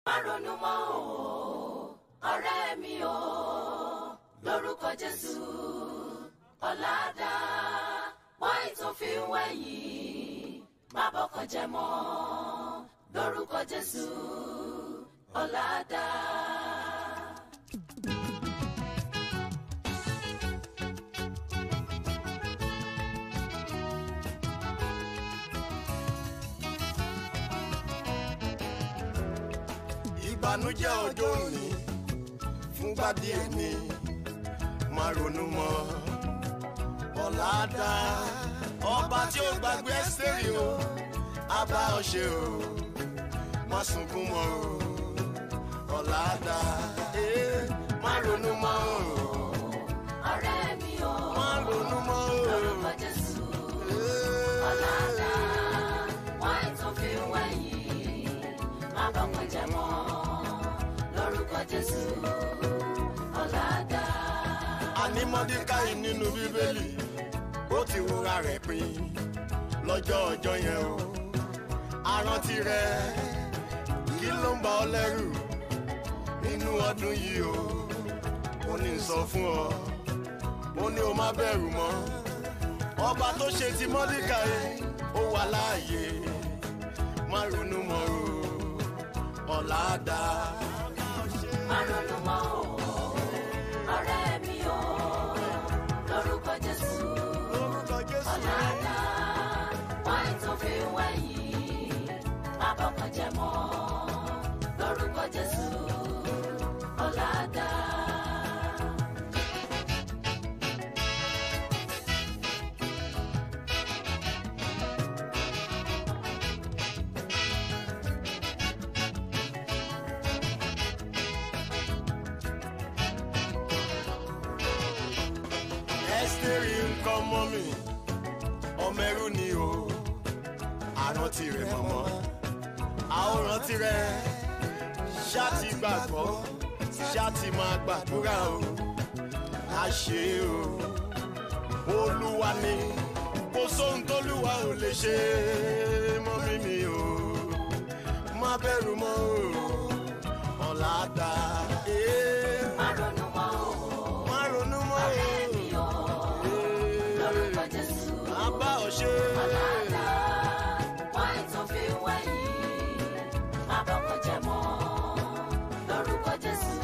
má ronú mọ́ o ọ̀rẹ́ mi o lórúkọ jésù ọ̀làdá wáyé tó fi ń wẹ̀yìn má bọ́kàn jẹ́ mọ́ lórúkọ jésù ọ̀làdá. ìbànújẹ́ ọjọ́ òní fúngbà díẹ̀ ni má ronú mọ́ ọ̀la dá ọba tí ó gbàgbé ẹ́sítẹ́rì o á bá ọ ṣe o má sunkún mọ́ o ọ̀la dá ee, má ronú mọ́ o ọ̀rẹ́ mi o má ronú mọ́ o lórúkọ jésù ee, ọ̀làdá wáyé tó fi ń wẹ̀yìn má bọ́kàn jẹ́ mọ́ lórúkọ jésù ọ̀làdá. àní mọ́díkáì nínú bíbélì ó ti wúra rẹ̀ pin lọ́jọ́ ọjọ́ yẹn o àrántí rẹ̀ kí ló ń bà ọ́ lẹ́rù nínú ọdún yìí o ó ní sọ fún ọ ó ní o má bẹ̀rù mọ́ ọba tó ṣe ti mọ́díkáì ó wà láàyè má ronú mọ́ o ọ̀la dá. má ronú mọ́ o ọ̀rẹ́ mi o lórúkọ jésù lórúkọ Jésù. ọ̀làdá wáyé tó fi ń wẹ̀yìn má bọ́kàn jẹ́ mọ́ lórúkọ jésù ọ̀làdá. ẹ́sítérì nǹkan mọ́ mi ọmọ ẹrú ni o àrántí rẹ̀ mọ̀mọ́ àwòrán tirẹ̀ ṣáàtì gbàgbọ́ ṣáàtì máa gbàdúrà o a ṣe o olúwa ni kò sóhun tólúwa ò lè ṣe mọ́ mi mi o má bẹ̀rù mọ́ o ọ̀la dá ee, má ronú mọ́ o má ronú mọ́ ọ̀rẹ́ o. mi o lórúkọ jésù Abá ọ̀ṣẹ́. ọ̀làdá wáyé tó fi ń wẹ̀yìn má bọ́kàn jẹ́ mọ́ lórúkọ jésù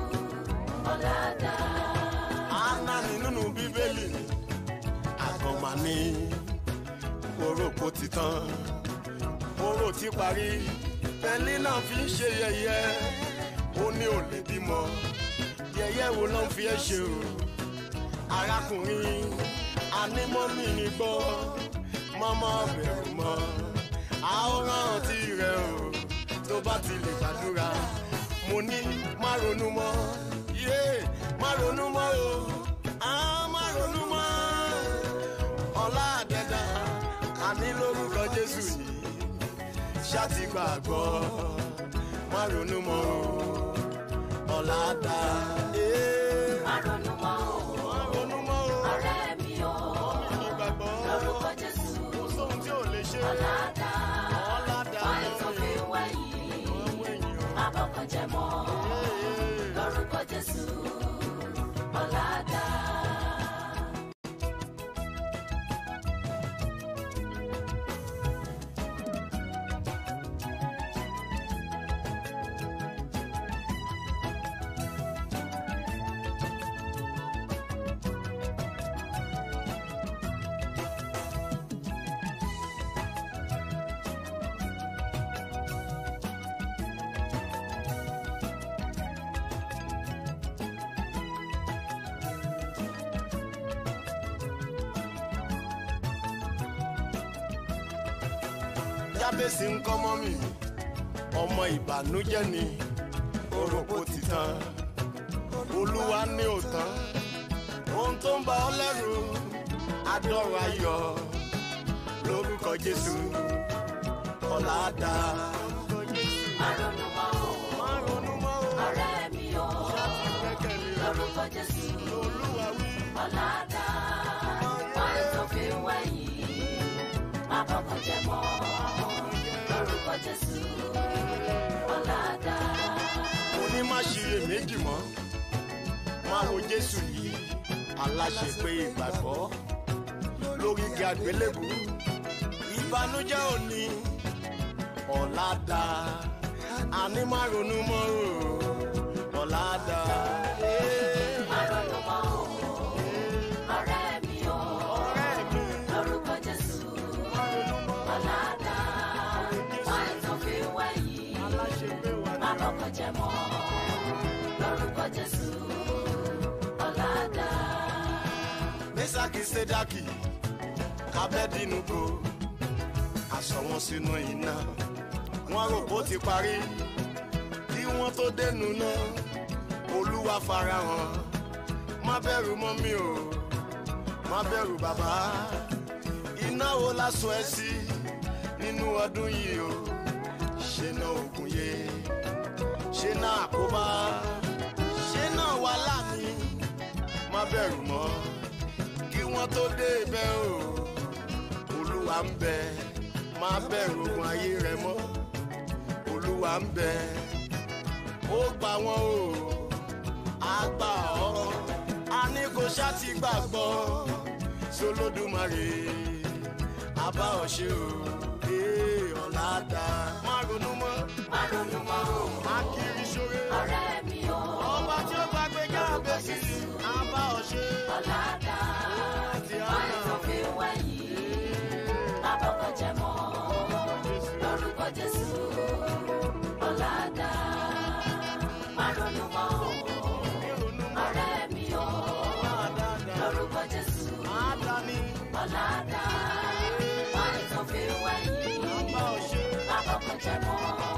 ọ̀làdá. Anani nínú Bíbélì. Àgọ́mà ní orókó ti tán. Oró ti parí. Bẹ́ẹ̀ni náà fi ń ṣe yẹ̀yẹ́. Ó ní ò lè bímọ. Yẹ̀yẹ́ wo ló ń fi ẹ́ ṣe o? Arákùnrin anímọ́mì ní gbọ́. Mọ́mọ́ bẹ̀rù mọ́. Àwòrán ti rẹ̀ o. Tó bá ti lè gbàdúrà. Mo ní má ronú mọ́. Yé má ronú mọ́ o. Á má ronú mọ́. Ọlá àdẹ́dà àní lórúkọ Jésù yìí. Ṣáàtì gbàgbọ́. Má ronú mọ́ o. Ọlá dá. Ee, má ronú mọ́ o Má ronú mọ́ o. ọ̀rẹ́ mi o Ní gbàgbọ́. lórúkọ jésù Kò sóhun tí ò lè ṣe. ọ̀làdá Ọlá dá. wáyé tó fi ń wẹ̀yìn Ọwọ́ èèyàn. má bọ́kàn jẹ́ mọ́ Ee. lórúkọ jésù ọ̀làdá. jábèsì ń kọ́ mọ́ mi ọmọ ìbànújẹ́ ni òròpó ti tán olúwa ní òtán ohun tó ń bà ọ́ lẹ́rù adọ́rọ̀ ayọ̀ lórúkọ jésù ọ̀la dá. má ronú mọ́ o má ronú mọ́ o ọ̀rẹ́ mi o láti gbẹ́kẹ̀lé rẹ̀ lórúkọ jésù olúwa wí. ọ̀làdá wáyé tó fi ń wẹ̀yìn má bọ́kàn jẹ́ mọ́ lórúkọ jésù ọ̀làdá. ṣiyèméjì mọ́ máa wo jésù yìí aláṣepé ìgbàgbọ́ lórí igi àgbélébù ìbànújẹ́ òní ọ̀la dá àní má ronú mọ́ o ọ̀la dá. Àrònú mọ́ o, ọ̀rẹ́ mi o, ọ̀rẹ́ mi lórúkọ Jésù. má ronú mọ́ Ọ̀làdá, wọ́n ètò fi wẹ̀yìn. aláṣepé wà Má ní. bọ́kọ̀ jẹ́ mọ́, lórúkọ Jésù. Ọ̀làdá, mesaki sedaki abẹ́dínúgbò aṣọ wọn sínú iná wọn rò bó ti parí kí wọ́n tó dénú náà olúwa farahàn má bẹ̀rù mọ́ mi o má bẹ̀rù bàbá iná wo lásọ ẹ sí nínú ọdún yìí o ṣe náà ògùn yé ṣe náà àkóbá ṣe náà wà láàmì má bẹ̀rù mọ́ kí wọ́n tó dé ibẹ̀ o olúwa ń bẹ má bẹ̀rù ogun ayé rẹ mọ́ olúwa ń bẹ ó gbà wọ́n o á gbà ọ́ a ní kó ṣáàtì gbàgbọ́ sólódùmarè a bá ọ ṣe o ee ọ̀la dá má ronú mọ́ má ronú mọ́ o, má kiri ṣoore ọ̀rẹ́ mi o. ọba tí ó gbàgbé jáde sí a bá ọ ṣe Ọ̀làdá, ti wọ́n ètò àná. fi wẹ̀yìn. Má bọ́kọ̀ jẹ́ mọ́, lórúkọ Jésù. Ọ̀làdá, má ronú mọ́ o, ọ̀rẹ́ mi o. Lórúkọ Jésù. Ọ̀làdá, wọ́n ètò fi wẹ̀yìn. Má bọ́kọ̀ jẹ́ mọ́,